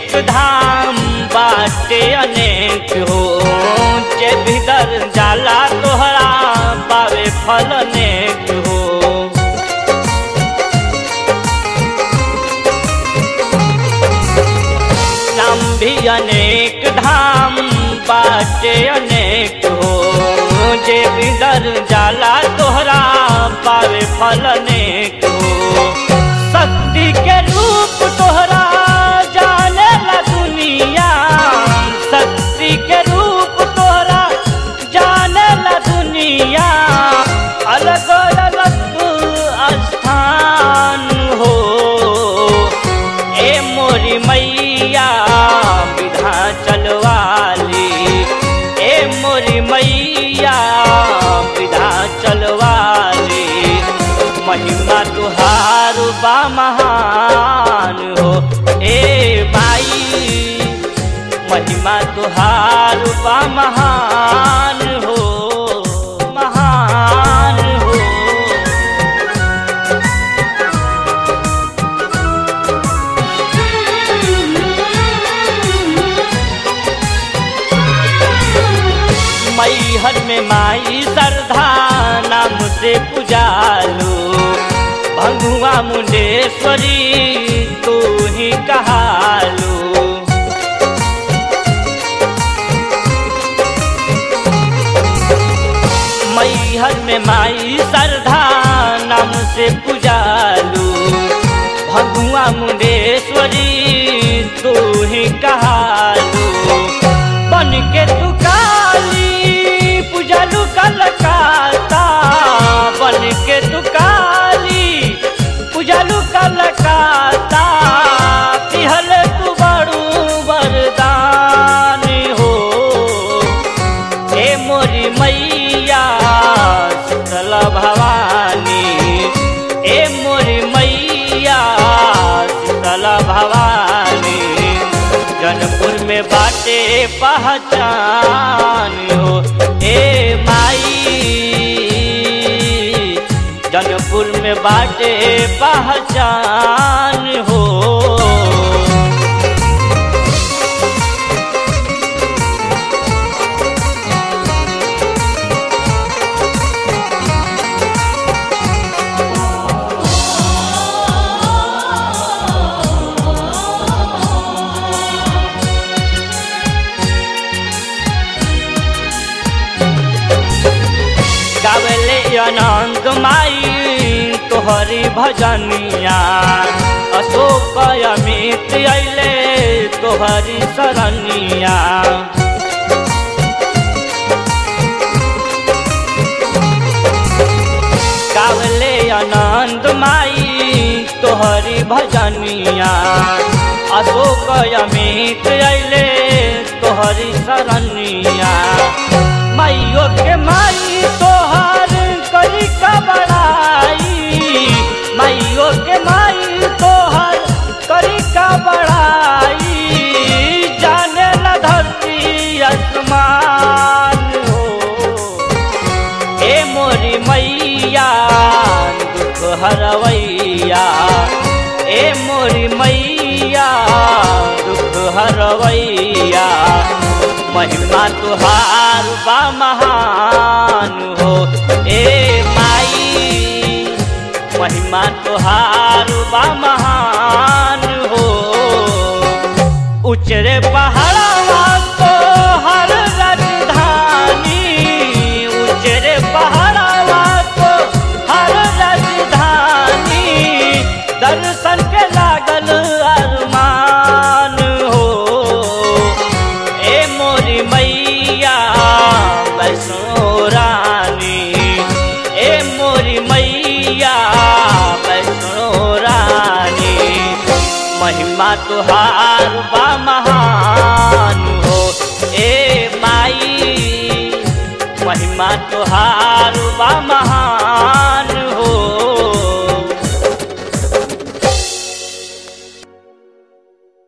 अनेक धाम बाटे अनेक हो जे भीतर जाला तोहरा पावे फल अनेक हो नाम भी अनेक धाम बाटे अनेक हो जे भीतर जाला तोहरा पावे फल अनेक हो शक्ति के रूप तोहरा जाने ला दुनिया शक्ति के रूप तोहरा जाने ला दुनिया अलग अलग स्थान हो ए मोरी मैया विधा चलवाली ए मोरी मैया विधा चलवाली महिमा तुहार बा महान हो ए माई महिमा तुहार बा महान हो महान हो मैहर में माई श्रद्धा नाम से पुजालू भंगुआ मुंडेश्वरी तू ही कहालू मैहर में माई श्रद्धा नाम से पुजालू भगुआ मुंडेश्वरी तू ही कहालू बन के तू काली पूजलू कलकाता बन के तू काली पूजलू कलकाता पिहल तू बड़ू वरदान हो हे मोरी मैया शीतल भवानी हे मोरी मैया शीतल भवानी जनपुर में बाटे पहचान हो ए माई जनपुर में बाटे पहचान हो गावले अनंत माई तोहरी भजनिया अशोक अमित अले तोहरी शरणिया गावले अनंत माई तोहरी भजनिया अशोक अमित अले तोहरी शरणिया माइयो के माई तोहर करी का बड़ाई माइयो के माई तोहर करी का बड़ाई जाने ला धरती आसमान हो ए मोरी मैया दुख हरवैया ए मोरी मैया दुख हरवैया महिमा तुहार बा महान हो ए माई महिमा तुहार बा महान हो उचरे पहाड़वा तो हर राजधानी उचरे पहाड़वा तो हर राजधानी दर्शन के लागल अरमान हो ए मोरी मैया वैष्णो रानी ए मोरी मैया वैष्णो रानी महिमा तुहार बा महान हो ए माई महिमा तुहार बा महान